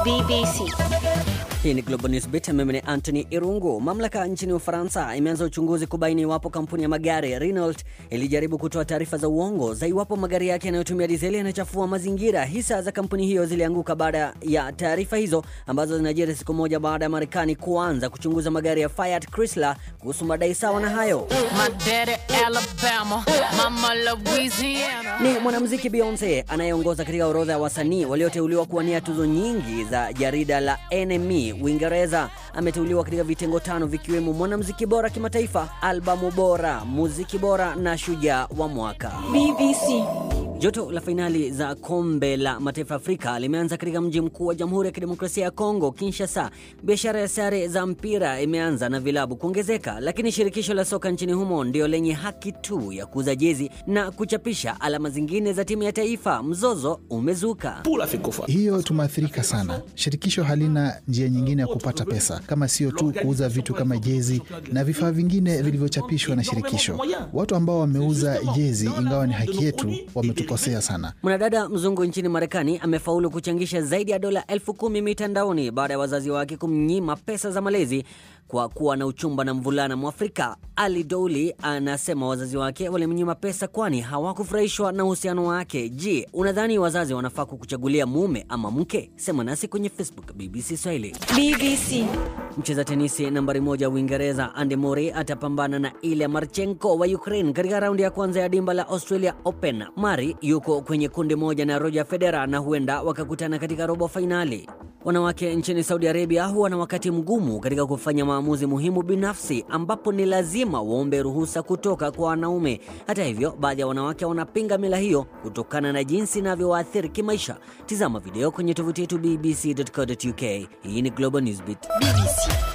BBC. Hii ni Global News Beat. Mimi ni Anthony Irungu. Mamlaka nchini Ufaransa imeanza uchunguzi kubaini iwapo kampuni ya magari Renault ilijaribu kutoa taarifa za uongo za iwapo magari yake yanayotumia dizeli yanachafua mazingira. Hisa za kampuni hiyo zilianguka baada ya taarifa hizo ambazo zinajiri siku moja baada ya Marekani kuanza kuchunguza magari ya Fiat Chrysler kuhusu madai sawa na hayo. My daddy Alabama, mama Louisiana. Ni mwanamuziki Beyonce anayeongoza katika orodha ya wasanii walioteuliwa kuwania tuzo nyingi za jarida la NME Uingereza. Ameteuliwa katika vitengo tano vikiwemo mwanamuziki bora kimataifa, albamu bora, muziki bora na shujaa wa mwaka. BBC. Joto la fainali za kombe la mataifa Afrika limeanza katika mji mkuu wa Jamhuri ya Kidemokrasia ya Kongo, Kinshasa. Biashara ya sare za mpira imeanza na vilabu kuongezeka, lakini shirikisho la soka nchini humo ndio lenye haki tu ya kuuza jezi na kuchapisha alama zingine za timu ya taifa. Mzozo umezuka. Hiyo tumeathirika sana. Shirikisho halina njia nyingine ya kupata pesa kama sio tu kuuza vitu kama jezi na vifaa vingine vilivyochapishwa na shirikisho. Watu ambao wameuza jezi, ingawa ni haki yetu, wametukosea sana. Mwanadada mzungu nchini Marekani amefaulu kuchangisha zaidi ya dola elfu kumi mitandaoni baada ya wazazi wake kumnyima pesa za malezi kwa kuwa na uchumba na mvulana Mwafrika. Ali Douli anasema wazazi wake walimnyima pesa kwani hawakufurahishwa na uhusiano wake. Je, unadhani wazazi wanafaa kukuchagulia mume ama mke? Sema nasi kwenye Facebook BBC Swahili. BBC. Mcheza tenisi nambari moja Uingereza Andy Murray atapambana na Ilya Marchenko wa Ukraine katika raundi ya kwanza ya dimba la Australia Open. Murray yuko kwenye kundi moja na Roger Federer na huenda wakakutana katika robo fainali. Wanawake nchini Saudi Arabia huwa na wakati mgumu katika kufanya maamuzi muhimu binafsi, ambapo ni lazima waombe ruhusa kutoka kwa wanaume. Hata hivyo, baadhi ya wanawake wanapinga mila hiyo kutokana na jinsi inavyowaathiri kimaisha. Tizama video kwenye tovuti yetu bbc.co.uk. Hii ni Global Newsbeat. BBC.